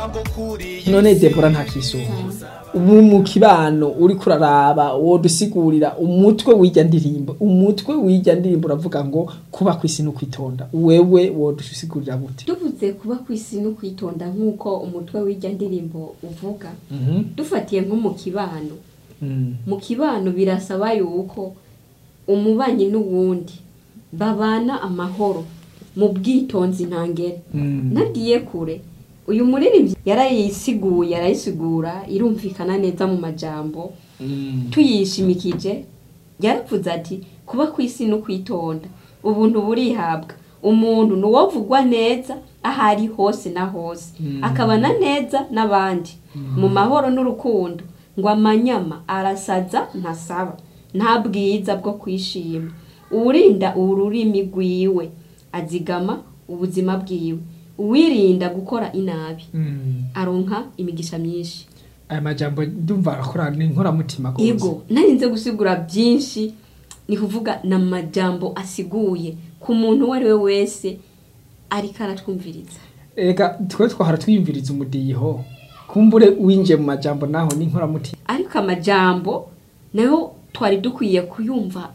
none debora nta kisuba ubu mu kibano uri kuraraba wodusigurira umutwe w'ijya ndirimbo umutwe w'ijya ndirimbo uravuga ngo kuba ku isi no kwitonda wewe wodusigurira gute tuvuze kuba ku isi no kwitonda nk'uko umutwe w'ijya ndirimbo uvuga Mhm. dufatiye nko mu kibano Mm. mu kibano birasaba yuko umubanyi n'uwundi babana amahoro mu bwitonzi ntangere Mm. nagiye kure uyu muririmbyi yarayisiguye arayisigura irumvikana neza mu majambo Mm. tuyishimikije yaravuze ati kuba ku isi no kwitonda ubuntu burihabwa umuntu ni uwovugwa neza aho ari hose na hose Mm. akabana neza n'abandi mu mahoro n'urukundo ngo amanyama arasaza ntasaba nta bwiza bwo kwishima uwurinda ururimi rwiwe azigama ubuzima bwiwe uwirinda gukora inabi Mm. aronka imigisha myinshi aya majambo ndumva arakora ni inkoramutima rwose. ego narinze gusigura byinshi ni kuvuga ni amajambo asiguye ku muntu uwo ari we wese ariko aratwumviriza reka twe twahora twiyumviriza umudiho kumbure winjiye mu majambo naho ni inkoramutima ariko amajambo nayo twari dukwiye kuyumva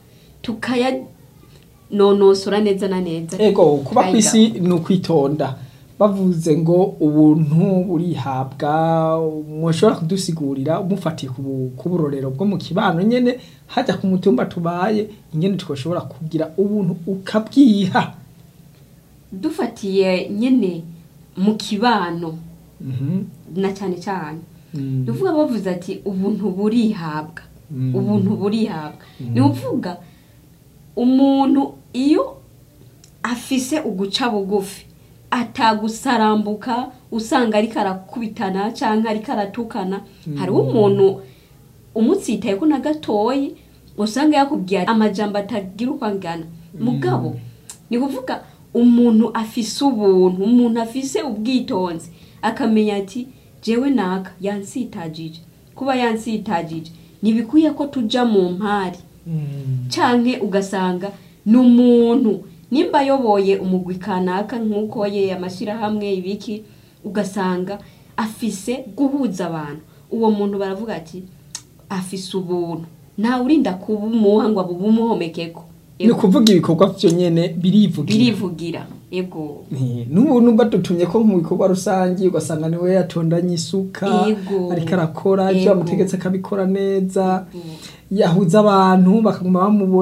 tukayanonosora neza na neza ego kuba ku Tukayiga. isi ni ukwitonda bavuze ngo ubuntu burihabwa mushobora kudusigurira umufatiye ku bu- ku burorero bwo mu kibano nyene hajya ku mutumba tubaye ingene twashobora kugira ubuntu ukabwiha dufatiye nyine mu kibano Mhm. na cyane cyane Mm. ni ukuvuga bavuze ati ubuntu burihabwa Mm. ubuntu burihabwa ni ukuvuga umuntu iyo afise uguca bugufi atagusarambuka usanga ariko arakubitana cyangwa ariko aratukana hariho umuntu umutsitaye ko na gatoyi usanga yakubwiye amajambo atagira uko angana mugabo ni kuvuga umuntu afise ubuntu umuntu afise ubwitonzi akamenya ati jewe naka yansitagije kuba yansitagije ntibikwiye ko tuja mu mpari Mm. canke ugasanga ni umuntu nimba ayoboye umugwi kanaka nk'uko ye amashyirahamwe ibiki ugasanga afise guhuza abantu uwo muntu baravuga ati afise ubuntu ntawe urinda kubumuha ngo abumuhomekeko ni ukuvuga ibikorwa vyo nyene birivugira birivugira ego Nti, n'ubuntu badutumye ko mu bikorwa rusange ugasanga niwe yatondanye isuka Ego. ariko arakora ivyo Ego. bamutegetse akabikora neza Ego. yahuza abantu bakaguma bamubona